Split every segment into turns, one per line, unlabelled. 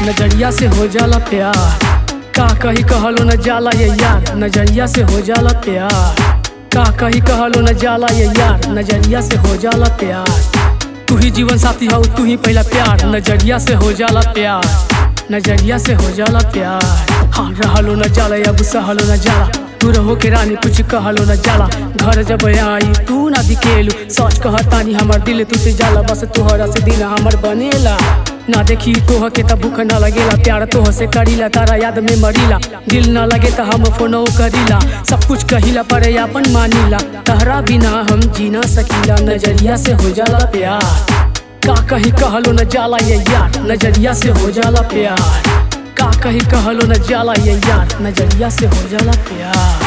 नजरिया से हो जाला प्यार का कही कहलो न जाला ये यार नजरिया से हो जाला प्यार का कही कहलो न जाला ये यार नजरिया से हो जाला प्यार तू ही जीवन साथी हो तू ही पहला प्यार नजरिया से हो जाला प्यार नजरिया से हो जाला प्यार हाँ रहलो न जाला अब सहलो न जाला तू रहो के रानी कुछ कहलो न जाला घर जब आई तू ना दिखेलू सच कहतानी हमर दिल टूट जाला बस तोहरा से दिन हमर बनेला ना देखी तोह के त भूख न लगेला प्यार तोह से करीला तारा याद में मरीला दिल न लगे त हम फोनो करीला सब कुछ कहिला पर अपन मानीला तहरा बिना हम जी ना सकीला नजरिया से हो जाला प्यार का कही कहलो न जाला ये यार नजरिया से हो जाला प्यार का कही कहलो न जाला ये यार नजरिया से हो जाला प्यार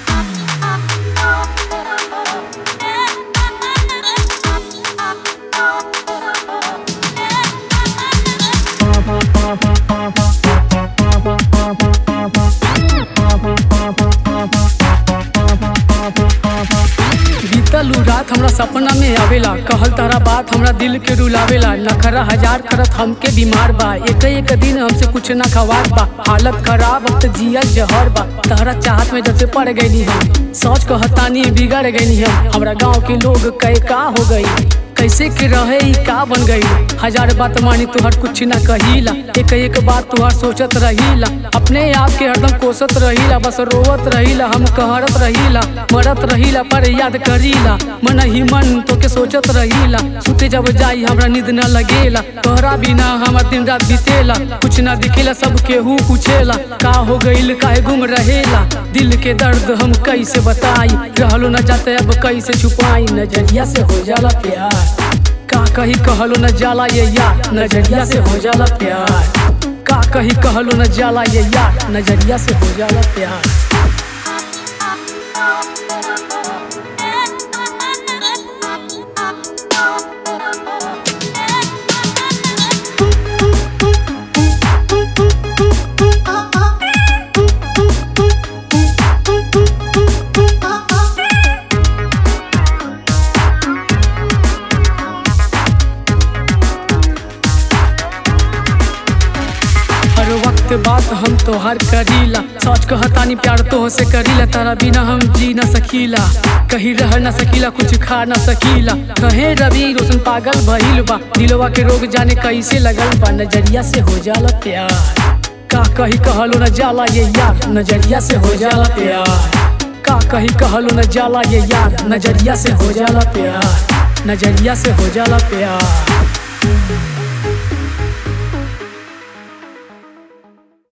बीतलू रात हमरा सपना में आवेला कहल तारा बात हमरा दिल के रुलावेला नखरा हजार करत हमके बीमार बा एक एक दिन हमसे कुछ ना खवार बा हालत खराब अब तो जिया जहर बा तारा चाहत में जब से पड़ गई हम सोच कहतानी बिगड़ गई हम हमरा गांव के लोग कहे का हो गई कैसे के रहे ई का बन गई हजार बात मानी तुहर कुछ ना कहीला एक एक बात तुहर सोचत रहीला अपने आप के हरदम कोसत रहीला बस रोवत रहीला हम कहरत रहीला मरत रहीला पर याद करीला मन ही मन तो के सोचत रहीला सुते जब जाई हमरा नींद न लगेला तोहरा बिना हमर दिन रात बीतेला कुछ ना दिखेला सब केहू पूछेला का हो गईल काहे गुम रहेला दिल के दर्द हम कैसे बताई रहलो न जाते अब कैसे छुपाई नजरिया से हो जाला प्यार का कही कहलो न जाला ये यार नजरिया से हो जाला प्यार का कही कहलो न जाला ये यार नजरिया से हो जाला प्यार हर वक्त बात हम तोहर करीला सोच कहतानी प्यार तोह से करीला तारा बिना हम जी न सकीला कहीं रह न सकीला कुछ खा न सकीला कहे रवि रोशन पागल भइल बा दिलवा के रोग जाने कैसे लगल बा नजरिया से हो जाला प्यार का कही कहलो न जाला ये यार नजरिया से हो जाला प्यार का कही कहलो न जाला ये यार नजरिया से हो जाला प्यार नजरिया से हो जाला प्यार